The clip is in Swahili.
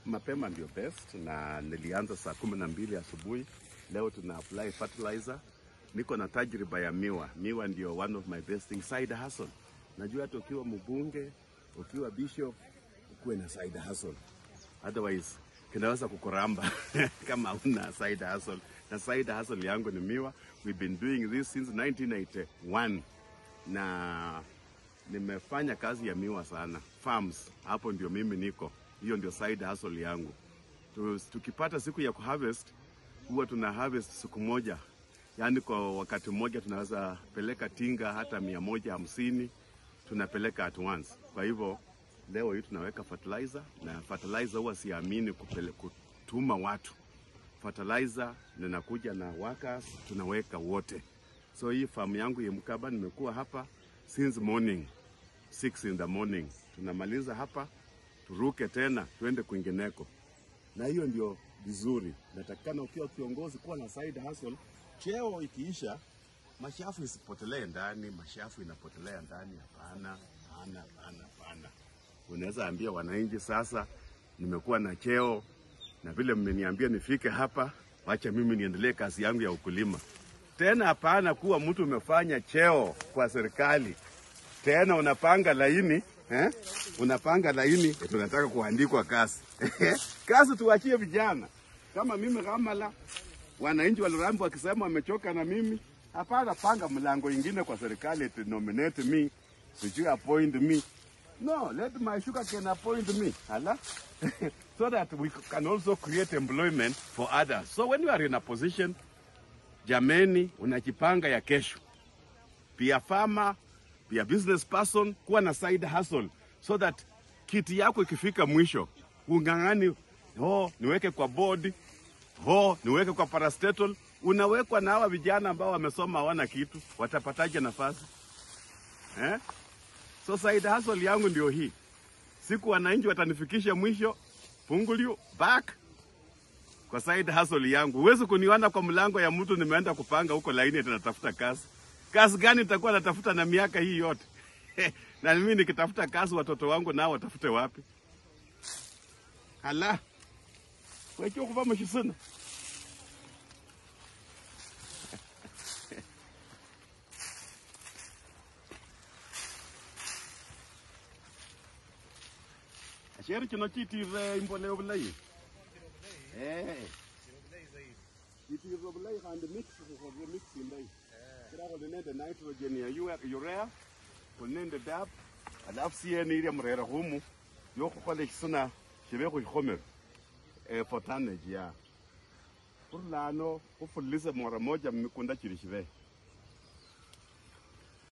mapema ndio best, na nilianza saa kumi na mbili asubuhi. Leo tuna apply fertilizer. Niko na tajriba ya miwa. Miwa ndio one of my best thing, side hustle. Najua hata ukiwa mbunge, ukiwa bishop, ukuwe na side hustle, otherwise kinaweza kukuramba kama una side hustle. Na side hustle yangu ni miwa. We've been doing this since 1991 na nimefanya kazi ya miwa sana farms, hapo ndio mimi niko, hiyo ndio side hustle yangu. Tu- Tukipata siku ya kuharvest huwa tuna harvest siku moja, yaani kwa wakati mmoja tunaweza peleka tinga hata mia moja hamsini tunapeleka at once. Kwa hivyo leo hii tunaweka fertilizer, na fertilizer huwa siamini kupele, kutuma watu fertilizer, ninakuja na workers tunaweka wote. So hii farm yangu ya Mkaba nimekuwa hapa since morning 6 in the morning, tunamaliza hapa turuke tena tuende kwingineko, na hiyo ndio vizuri. Natakikana ukiwa kiongozi kuwa na side hustle. Cheo ikiisha, mashafu isipotelee ndani, mashafu inapotelea ndani. Hapana, hapana, hapana, hapana. Unaweza ambia wananchi sasa, nimekuwa na cheo na vile mmeniambia nifike hapa, wacha mimi niendelee kazi yangu ya ukulima. Tena hapana kuwa mtu umefanya cheo kwa serikali tena unapanga laini eh? Unapanga laini eti tunataka kuandikwa kazi kazi tuachie vijana kama mimi Ramala. Wananchi wa Lurambi wakisema wamechoka na mimi, hapana, panga mlango ingine kwa serikali eti nominate me, sijui appoint me. No, let my sugar can appoint me. Ala. so that we can also create employment for others. So when you are in a position, jameni, unajipanga ya kesho pia farmer, pia business person, kuwa na side hustle so that kiti yako ikifika mwisho ung'ang'ani, oh, niweke kwa board, oh, niweke kwa parastatal. Unawekwa na hawa vijana ambao wamesoma hawana kitu, watapataje nafasi eh? So side hustle yangu ndio hii. Siku wananchi watanifikisha mwisho, funguliu back kwa side hustle yangu. Huwezi kuniona kwa mlango ya mtu nimeenda kupanga huko laini eti natafuta kazi. Kazi gani nitakuwa natafuta na miaka hii yote? na mimi nikitafuta kazi watoto wangu nao watafute wapi? Hala. Wecho kuva mshisuna. Asheri kino chitire imboleo bulayi. Eh. Chitire bulayi kandi mix ko mix imbayi. Kira ko nende nitrogen ya ua- urea, ko nende DAP, alafu siye ni ile mrera humu yokukhola ekisuna shibe khukhomero eh, for tonnage ya khurulano khufulise mara moja mmikunda chili shibe